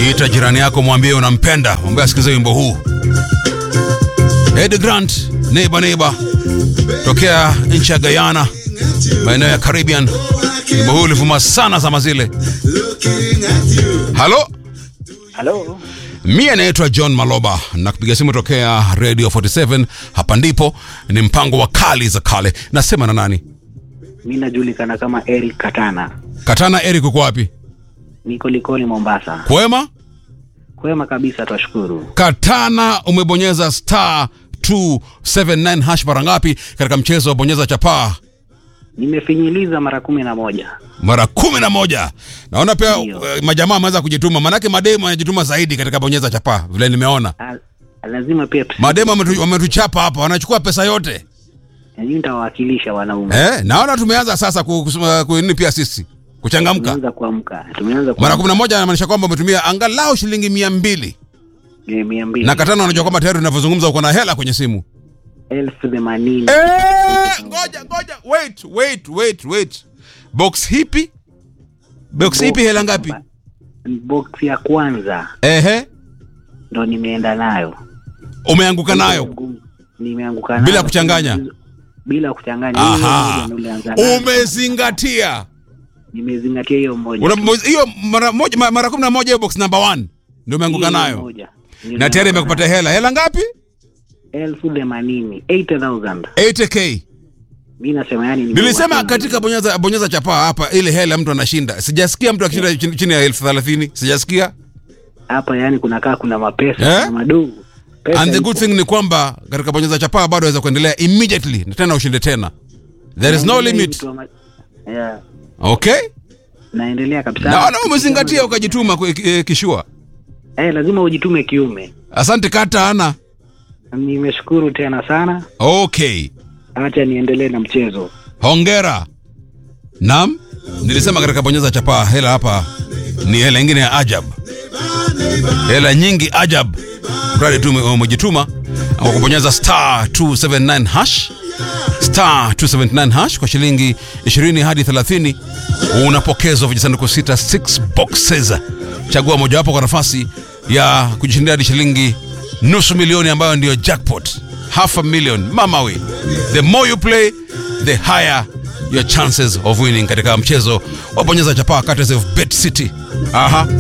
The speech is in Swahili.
ita jirani yako mwambie unampenda mwambie asikilize wimbo huu ed grant neighbor neighbor tokea nchi ya guyana maeneo ya caribbean wimbo huu ulivuma sana zama zile halo Halo, mie naitwa john maloba na kupiga simu tokea radio 47 hapa ndipo ni mpango wa kali za kale nasema na nani mi najulikana kama Eric Katana, katana eric uko wapi niko Likoni, Mombasa. kwema Kwema kabisa, twashukuru. katana umebonyeza star 279 hash mara ngapi katika mchezo wa bonyeza chapaa Nimefinyiliza mara kumi na moja. mara kumi na moja naona pia Ndio. eh, majamaa wameweza kujituma manake mademu wanajituma zaidi katika bonyeza chapaa vile nimeona Ah, lazima pia tusi- mademu wametu- wametuchapa hapa wanachukua pesa yote Yaani nitawawakilisha wanaume. eh, naona tumeanza sasa ku- kusema- kuini pia sisi kuchangamka Tumeanza kuamka, tumeanza mara kuamka. kumi na moja anamaanisha kwamba umetumia angalau shilingi mia mbili Eh, mia mbili na katana unajua kwamba tayari unavyozungumza uko na hela kwenye simu elfu themanini Eh, ngoja ngoja wait wait wait wait box hipi box hipi hela ngapi box ya kwanza ehe ndo nimeenda nayo, umeanguka nayo nimeanguka nayo Bila kuchanganya? bila kuchanganya. Hiyo aha moja ndo nilianza nayo. umezingatia Nimezingatia hiyo moja. Una- hiyo mara moja ma- mara kumi na moja hiyo box number one ndio umeanguka Hiyo nayo moja. na tayari imekupatia hela hela ngapi elfu themanini 80,000 80k mi nasema yani ni nilisema katika bonyeza bonyeza chapaa hapa ile hela mtu anashinda sijasikia mtu akishinda chini, chini ya elfu thelathini sijasikia hapa yani kunakaa kuna mapesa Eh? kuna madogo Pesa and the ipo. good thing ni kwamba katika bonyeza chapaa bado aweza kuendelea immediately na tena ushinde tena there is no Naendelea limit mtu wa ma- yeah, okay naendelea kabisa naona umezingatia ukajituma kwe- eh, kishua eh, lazima ujitume kiume asante kata ana nimeshukuru tena sana okay acha niendelee na mchezo hongera nam nilisema katika bonyeza chapaa hela hapa ni hela ingine ya ajab hela nyingi ajab mradi tu ume- umejituma kwa kubonyeza star 279 hash star 279 hash kwa shilingi 20 hadi 30 unapokezwa vijisanduku sita 6 boxes chagua mojawapo kwa nafasi ya kujishindia hadi shilingi nusu milioni ambayo ndiyo jackpot half a million mama we the more you play the higher your chances of winning katika mchezo wa bonyeza chapaa courtesy of bet city aha